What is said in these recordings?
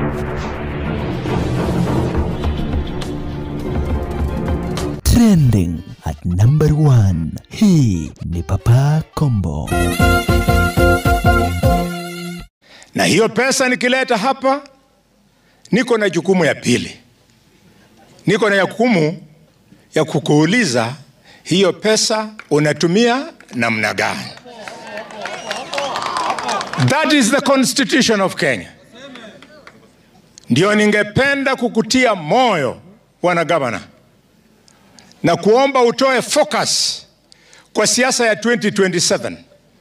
Trending at number one. Hii ni Papa Kombo. na hiyo pesa nikileta hapa, niko na jukumu ya pili, niko na jukumu ya kukuuliza hiyo pesa unatumia namna gani? That is the constitution of Kenya. Ndio ningependa kukutia moyo bwana gavana, na kuomba utoe focus kwa siasa ya 2027.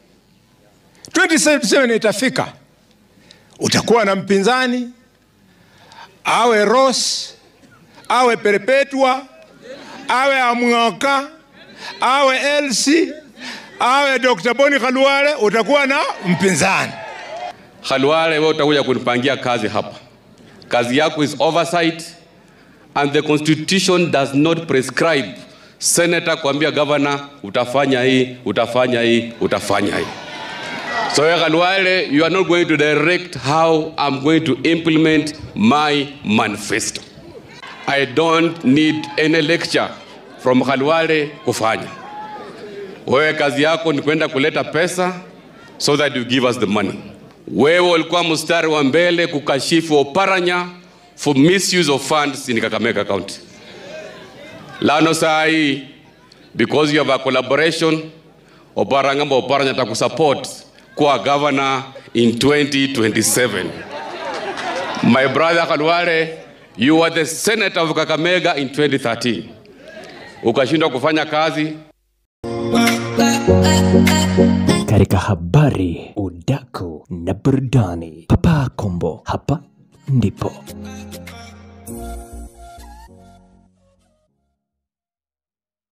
2027 itafika utakuwa na mpinzani awe Ross awe Perpetua awe Amwaka awe Elsi awe Dr. Boni Khalwale, utakuwa na mpinzani. Khalwale, wewe utakuja kunipangia kazi hapa. Kazi yako is oversight and the constitution does not prescribe senator kuambia governor utafanya hii, utafanya hii, utafanya hii. So Khalwale, you are not going to direct how I'm going to implement my manifesto. I don't need any lecture from Khalwale kufanya. Wewe kazi yako ni kwenda kuleta pesa so that you give us the money. Wewe ulikuwa mstari wa mbele kukashifu Oparanya for misuse of funds in Kakamega County. Lano saa hii because you have a collaboration Oparanya mba Oparanya atakusupport kuwa governor in 2027. My brother Khalwale, you were the senator of Kakamega in 2013. Ukashindwa kufanya kazi Katika habari, udaku na burudani, Papa Kombo hapa ndipo.